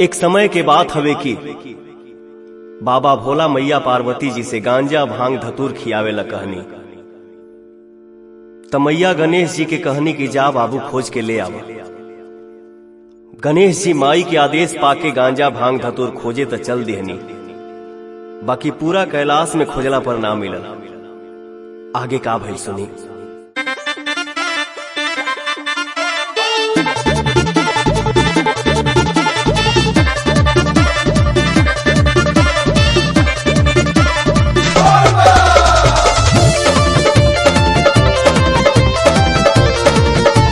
एक समय के बात हवे कि बाबा भोला मैया पार्वती जी से गांजा भांग धतूर खियावे ला कहनी त मैया गणेश जी के कहनी कि जा बाबू खोज के ले आवा गणेश जी माई के आदेश पाके गांजा भांग धतूर खोजे त चल देहनी बाकी पूरा कैलाश में खोजला पर ना मिलल आगे का भइल सुनी